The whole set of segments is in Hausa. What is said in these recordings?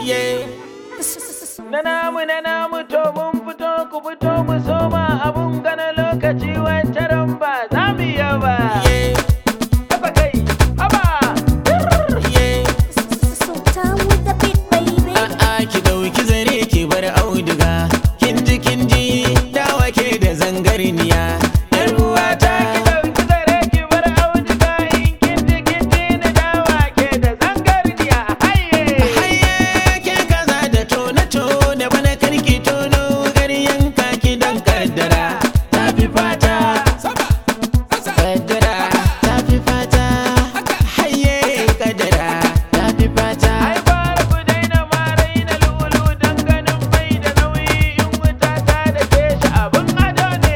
Na namu na namu to mun fito ku fito mu soma abun gana lokaci wancan ba za mu yi ba. Haba kai, haba. Sultan with the beat, baby. A'a ki dauki zare ki bar auduga kin ji kin ji dawa ke da zangarniya yar uwata Ki ɗauki zare ki bar auduga in kin ji kin ji ni dawa ke da zangarniya. Haye. haye ke kaza da tona tona bana karki tono garyan kaki dan kaddara ta fi fata kaddara ta fi fata haye kaddara ta fi fata Ai fara ku daina marai na lulu don ganin bai da nauyi in wuta ta da ke shi abin ado ne.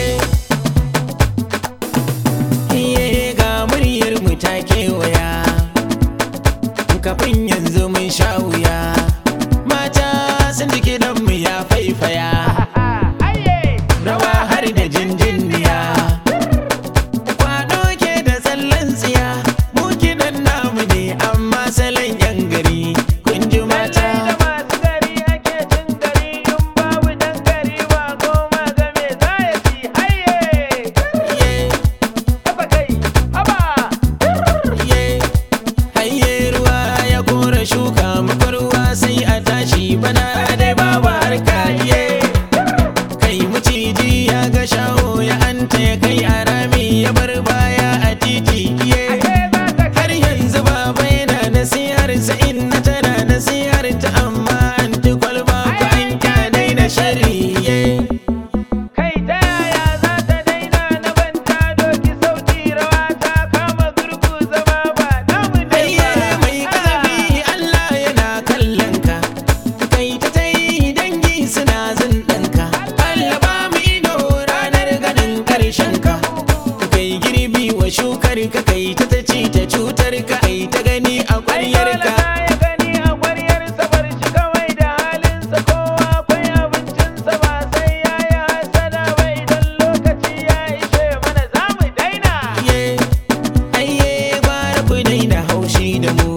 Iye ga muryar mu ta kewaya kafin yanzu mun sha wuya mata sun ji kiɗan mu ya faifaya Haye. rawa har da jinjiniya kwado ke da tsallan tsiya mu kiɗan namu ne amma salon yan gari kun ji mata Lallai da masu gari ake cin gari in babu dan gari ba goma ga me za ya ci haye. Iye, Haba kai, haba. iye. Hayye ruwa ya kora shuka muka ruwa sai a tashi bana dai babu harka iye kai maciji ya ga shaho ya anta ya kai a rami ya bar baya a titi iye Ashe za ta har yanzu baba yana nasihar sa inna tana nasihar ta amma an ti kwalba ko an kyanai da shari iye Kai ta yaya za ta daina na banta doki sauti rawa ta kama gurgu zama ba namu ne Ayye ba. mai kazafi Allah yana kallon ka kai ta ta yi dangi suna zindanka Allah ba mu ido ranar ganin karshen ka kai girbi wa shukar ka kai ta ta ci ta cutar ka kai ta gani a ƙwaryar ka ya gani a ƙwaryarsa bar shi kawai da halinsa kowa akwai abincinsa ba sai ya yi hasada ba idan lokaci ya ishe mana za mu daina. Ayye ayye gwara ku daina haushi da mu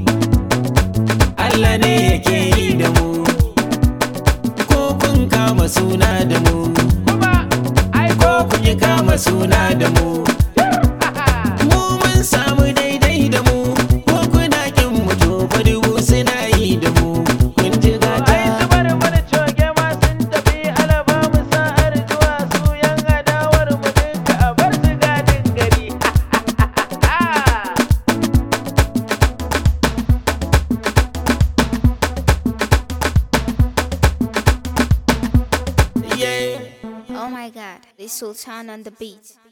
Allah ne yake yi da mu ko kun kama suna da mu Kuma ai ko kun yi kama suna da mu mu mun samu daidai da mu ko kuna kin mu to fa dubu suna yi da mu kun ji gata ai su bar mana coge ma sun tafi alaba mu sa'ar zuwa su yan adawar mu duka a bar su gadin gari. yeah Oh my god, this Sultan on the beat.